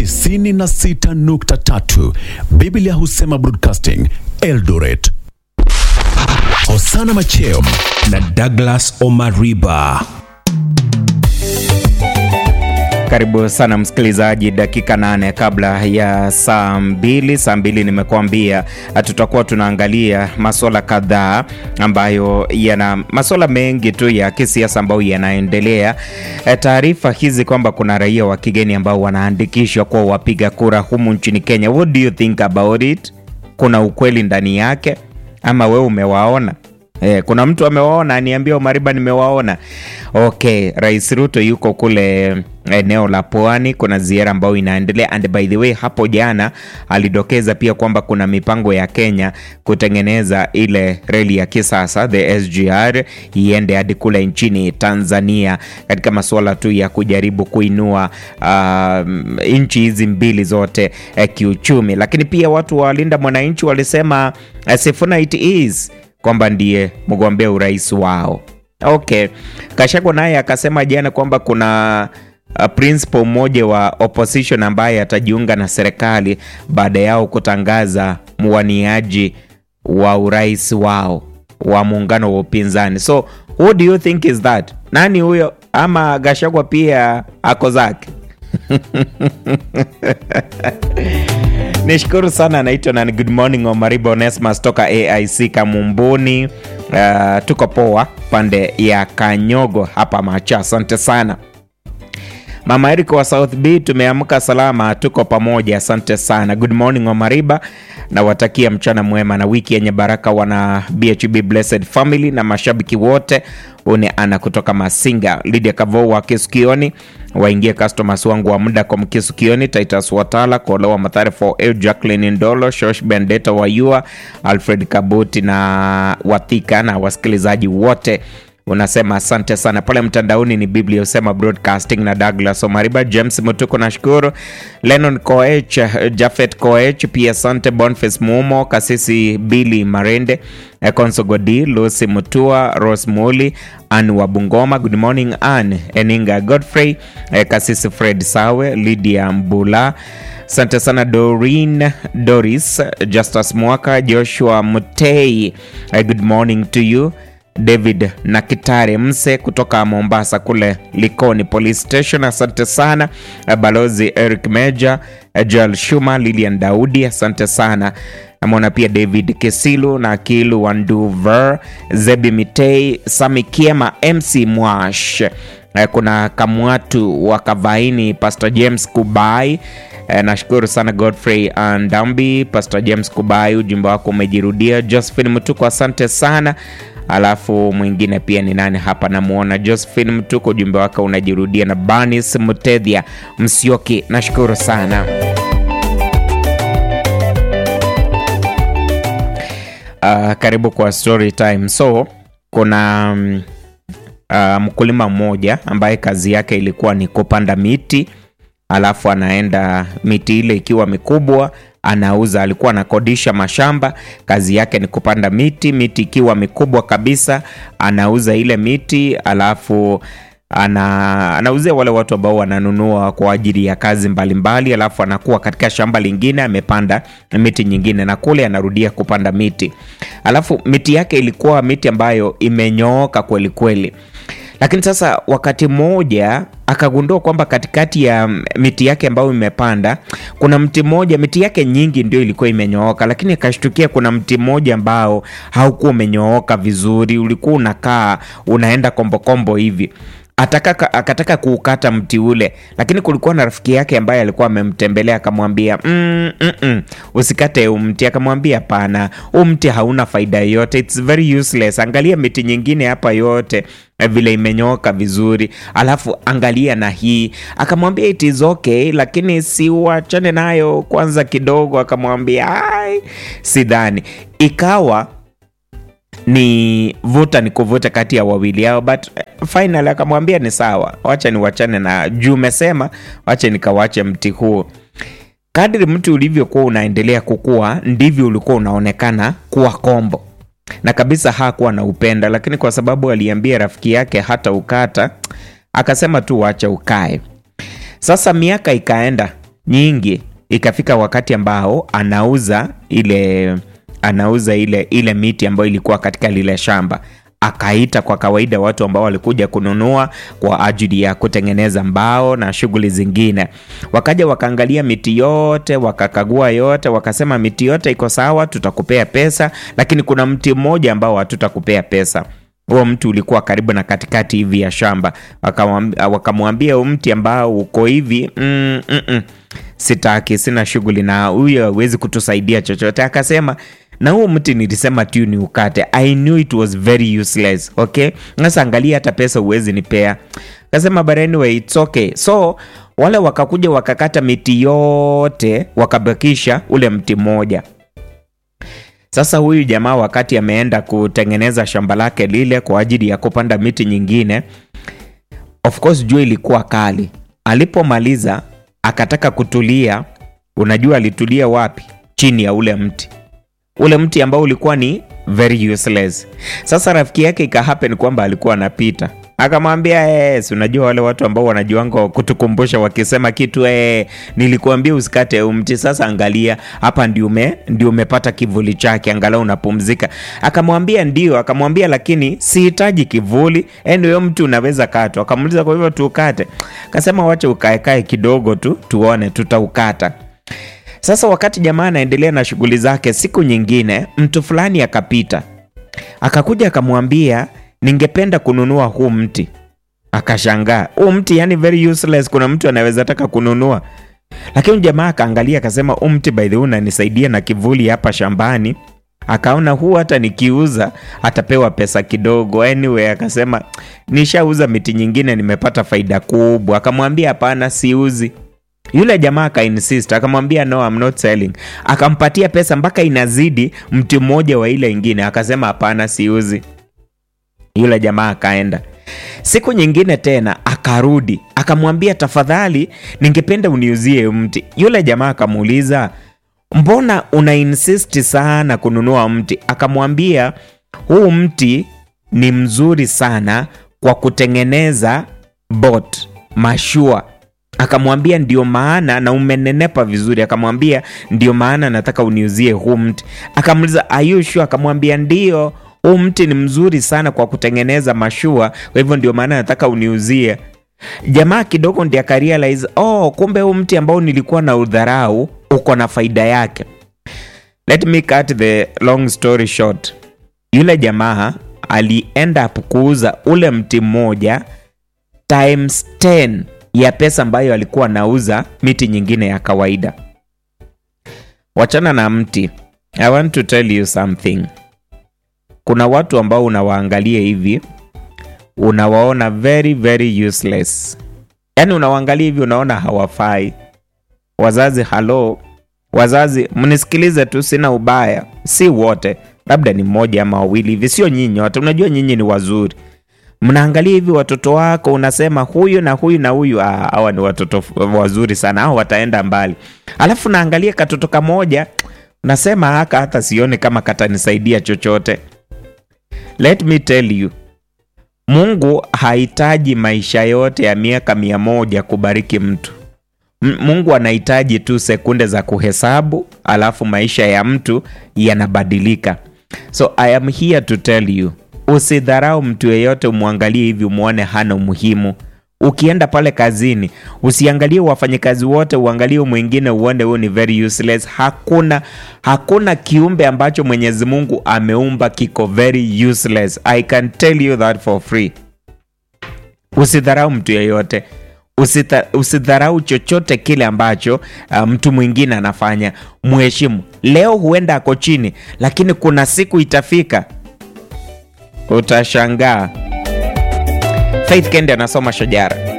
96.3 Biblia husema broadcasting Eldoret. Hosana Macheo na Douglas Omariba. Karibu sana msikilizaji, dakika nane kabla ya saa mbili. Saa mbili nimekuambia tutakuwa tunaangalia masuala kadhaa ambayo yana masuala mengi tu ya kisiasa ambayo yanaendelea. E, taarifa hizi kwamba kuna raia wa kigeni ambao wanaandikishwa kuwa wapiga kura humu nchini Kenya. What do you think about it? Kuna ukweli ndani yake ama wewe umewaona? Eh, kuna mtu amewaona aniambia Omariba nimewaona. Okay, Rais Ruto yuko kule eneo la Pwani, kuna ziara ambayo inaendelea and by the way, hapo jana alidokeza pia kwamba kuna mipango ya Kenya kutengeneza ile reli ya kisasa the SGR iende hadi kule nchini Tanzania katika masuala tu ya kujaribu kuinua uh, nchi hizi mbili zote eh, kiuchumi, lakini pia watu wa Linda Mwananchi walisema uh, Sifuna it is kwamba ndiye mgombea urais wao. Okay, Kashagwa naye akasema jana kwamba kuna uh, principal mmoja wa opposition ambaye atajiunga na serikali baada yao kutangaza mwaniaji wa urais wao wa muungano wa upinzani. So who do you think is that? Nani huyo? Ama Gashagwa pia ako zake? Nishukuru sana, anaitwa na good morning Omariba Onesmas toka AIC Kamumbuni. Uh, tuko poa pande ya Kanyogo hapa Macha, asante sana. Mama Eriko wa South B, tumeamka salama, tuko pamoja, asante sana. Good morning Omariba, nawatakia mchana mwema na wiki yenye baraka wana BHB Blessed Family na mashabiki wote. Une ana kutoka Masinga, Lydia Kavo wa Kisukioni, waingie customers wangu wa muda kwa Mkisukioni, Titus Watala, Kolewa Mathare for El, Jacqueline Ndolo, Shosh Bendeta wa Yua, Alfred Kabuti na Wathika na wasikilizaji wote unasema asante sana pale mtandaoni ni biblia usema broadcasting na douglas omariba james mutuko nashukuru lenon koech jafet koech pia asante boniface mumo kasisi bili marende konso godi lucy mutua ros muli an wa bungoma good morning an eninga godfrey kasisi fred sawe lydia mbula asante sana dorin doris justus mwaka joshua mutei good morning to you David na Kitare Mse kutoka Mombasa kule Likoni Police Station, asante sana. Balozi Eric Meja, Joel Shuma, Lilian Daudi, asante sana. Namwona pia David Kesilu na Akilu Wanduver, Zebi Mitei, Sami Kiema, MC Mwash, kuna Kamwatu wa Kavaini, Pastor James Kubai nashukuru sana Godfrey Ndambi, Pastor James Kubai, ujumbe wako umejirudia. Josephine Mtuko, asante sana alafu mwingine pia ni nani hapa namuona josephine mtuko ujumbe wake unajirudia na banis mtedhia msioki nashukuru sana uh, karibu kwa story time so kuna um, uh, mkulima mmoja ambaye kazi yake ilikuwa ni kupanda miti alafu anaenda miti ile ikiwa mikubwa anauza alikuwa anakodisha mashamba kazi yake ni kupanda miti miti ikiwa mikubwa kabisa anauza ile miti alafu ana, anauzia wale watu ambao wananunua kwa ajili ya kazi mbalimbali mbali, alafu anakuwa katika shamba lingine amepanda miti nyingine na kule anarudia kupanda miti alafu miti yake ilikuwa miti ambayo imenyooka kweli kweli lakini sasa wakati mmoja akagundua kwamba katikati ya miti yake ambayo imepanda kuna mti mmoja miti yake nyingi ndio ilikuwa imenyooka lakini akashtukia kuna mti mmoja ambao haukuwa umenyooka vizuri ulikuwa unakaa unaenda kombokombo hivi Ataka, akataka kuukata mti ule lakini kulikuwa na rafiki yake ambaye alikuwa amemtembelea akamwambia mm, mm, mm, usikate huu mti akamwambia hapana huu mti hauna faida yoyote its very useless angalia miti nyingine hapa yote vile imenyooka vizuri alafu angalia na hii akamwambia it is okay lakini si uachane nayo kwanza kidogo akamwambia ai sidhani ikawa ni vuta ni kuvuta kati ya wawili hao but final akamwambia ni sawa wacha niwachane na juu umesema wacha nikawache mti huo kadri mti ulivyokuwa unaendelea kukua ndivyo ulikuwa unaonekana kuwa kombo na kabisa hakuwa na upenda lakini kwa sababu aliambia rafiki yake hata ukata akasema tu wacha ukae sasa miaka ikaenda nyingi, ikafika wakati ambao anauza ile anauza ile ile miti ambayo ilikuwa katika lile shamba akaita kwa kawaida watu ambao walikuja kununua kwa ajili ya kutengeneza mbao na shughuli zingine. Wakaja wakaangalia miti yote, wakakagua yote, wakasema miti yote iko sawa, tutakupea pesa, lakini kuna mti mmoja ambao hatutakupea pesa. Huo mti ulikuwa karibu na katikati hivi ya shamba. Wakamwambia wakamwambia huu mti ambao uko hivi mm, mm, mm, sitaki, sina shughuli na huyo, hawezi kutusaidia chochote. Akasema na huu mti nilisema tu ni ukate. I knew it was very useless. Okay, sasa angalia, hata pesa huwezi nipea. Akasema but anyway it's okay. So wale wakakuja wakakata miti yote wakabakisha ule mti mmoja. Sasa huyu jamaa wakati ameenda kutengeneza shamba lake lile kwa ajili ya kupanda miti nyingine, of course jua ilikuwa kali. Alipomaliza akataka kutulia. Unajua alitulia wapi? Chini ya ule mti ule mti ambao ulikuwa ni very useless. Sasa rafiki yake ikahappen kwamba alikuwa anapita akamwambia yes, unajua wale watu ambao wanajuanga kutukumbusha wakisema kitu eh, nilikuambia usikate huu mti. Sasa angalia hapa, ndio ume ndio umepata kivuli chake, angalau unapumzika. Akamwambia ndio, akamwambia lakini sihitaji kivuli, anyway mti unaweza katwa. Akamuuliza kwa hivyo tuukate? Akasema wacha ukaekae kidogo tu tuone, tutaukata. Sasa wakati jamaa anaendelea na shughuli zake, siku nyingine mtu fulani akapita, akakuja akamwambia, ningependa kununua huu mti. Akashangaa, huu mti yani very useless, kuna mtu anaweza taka kununua? Lakini jamaa akaangalia akasema, huu mti by the way unanisaidia na kivuli hapa shambani. Akaona huu hata nikiuza atapewa pesa kidogo. Anyway, akasema nishauza miti nyingine nimepata faida kubwa. Akamwambia hapana, siuzi. Yule jamaa akainsist akamwambia no, I'm not selling. Akampatia pesa mpaka inazidi mti mmoja wa ile ingine, akasema hapana, siuzi. Yule jamaa akaenda. Siku nyingine tena akarudi akamwambia, tafadhali, ningependa uniuzie mti. Yule jamaa akamuuliza, mbona una insist sana kununua mti? Akamwambia, huu mti ni mzuri sana kwa kutengeneza boat, mashua akamwambia ndio maana na umenenepa vizuri. Akamwambia ndio maana nataka uniuzie huu mti. Akamuuliza are you sure? Akamwambia ndio, huu mti ni mzuri sana kwa kutengeneza mashua, kwa hivyo ndio maana nataka uniuzie. Jamaa kidogo ndiye akarealize, oh, kumbe huu mti ambao nilikuwa na udharau uko na faida yake. Let me cut the long story short. Yule jamaa ali end up kuuza ule mti mmoja times 10 ya pesa ambayo alikuwa anauza miti nyingine ya kawaida. Wachana na mti. I want to tell you something. Kuna watu ambao unawaangalia hivi unawaona very very useless, yaani unawaangalia hivi unaona hawafai. Wazazi, halo wazazi, mnisikilize tu, sina ubaya, si wote, labda ni mmoja ama wawili hivi, sio nyinyi wote. Unajua nyinyi ni wazuri mnaangalia hivi watoto wako, unasema huyu na huyu na huyu, hawa ni watoto wazuri sana, hao wataenda mbali. Alafu naangalia katoto kamoja, unasema haka hata sione kama katanisaidia chochote. Let me tell you, Mungu hahitaji maisha yote ya miaka mia moja kubariki mtu. M Mungu anahitaji tu sekunde za kuhesabu, alafu maisha ya mtu yanabadilika. So I am here to tell you Usidharau mtu yeyote, umwangalie hivi umwone hana umuhimu. Ukienda pale kazini, usiangalie wafanyakazi wote, uangalie mwingine uone huyu ni very useless. Hakuna hakuna kiumbe ambacho Mwenyezi Mungu ameumba kiko very useless. I can tell you that for free. Usidharau mtu yeyote, usidharau chochote kile ambacho uh, mtu mwingine anafanya. Mheshimu. Leo huenda ako chini, lakini kuna siku itafika utashangaa. Faith Kendi anasoma Shajara.